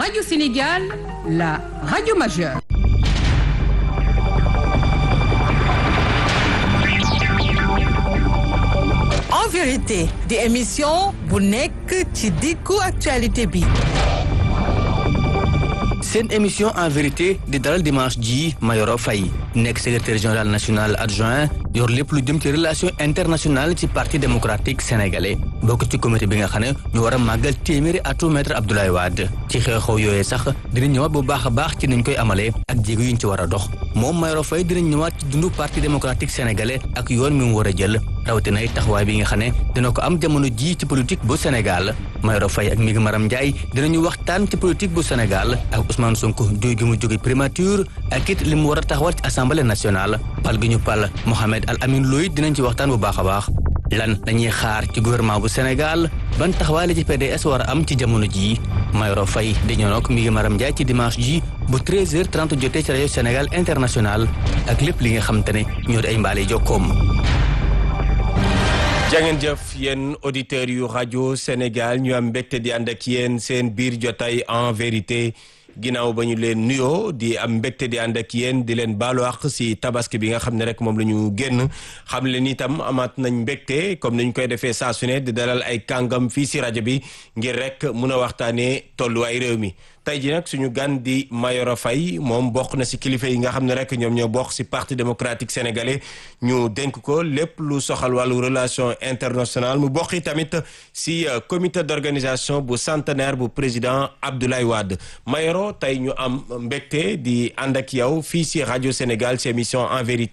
Radio Sénégal, la radio majeure. en vérité di émission bu nekk ci diggu actualité bi seen émission en vérité di dalal dimanche ji Mayoro Faye nekk secrétaire général national adjoint yor lépp lu jëm ci relation internationale ci parti démocratique sénégalais bokk ci comité bi nga xam ne ñu war a màggal téeméeri atu maître Abdoulaye Wade ci xew-xew yooyee sax dinañ ñëwaat bu baax a baax ci niñ koy amalee ak jéego yuñ ci war a dox moom Mayoro Faye dinañ ñëwaat ci dundu parti démocratique sénégalais ak yoon mi mu war a jël rawatina ay taxawaay bi nga xam ne dina ko am jamono ji ci politique bu Sénégal Mayoro Faye ak Migi Maram Ndiaye dinañu waxtaan ci politique bu Sénégal ak Ousmane Sonko jóge gi mu jóge primature ak it li mu war a taxawal ci assemblée nationale pal gi ñu pal Mohamed Al Amin Loy dinañ ci waxtaan bu baax a baax lan dañuy xaar ci gouvernement bu Sénégal ban taxawaay la ci PDS war a am ci jamono jii Mayoro Faye di ñëw nag Migi Maram Ndiaye ci dimanche ji bu 13h30 jotee ci rajo Sénégal international ak lépp li nga xamante ne ñoo di ay mbaale jokkoom jangeen jëf yéen auditeurs yu rajo Sénégal ñu am mbégte di ànd ak yéen seen biir jotaay en vérité ginnaaw ba ñu leen nuyoo di am mbégte di ànd ak yéen di leen baalu àq si tabaski bi nga xam ne rek moom la ñu génn xam leen itam amaat nañ mbégte comme ni ñu koy defee saa su ne di dalal ay kàngam fii si rajo bi ngir rek mun a waxtaanee tolluwaay réew mi. tey ji nag suñu gan di Mayoro Faye moom bokk na si kilifa yi nga xam ne rek ñoom ñoo bokk si parti démocratique sénégalais ñu dénk ko lépp lu soxal wàllu relation internationale mu bokk tamit si comité d'organisation bu centenaire bu président Abdoulaye Wade Mayoro tey ñu am mbégte di ànd ak yow fii si rajo Sénégal si émission en vérité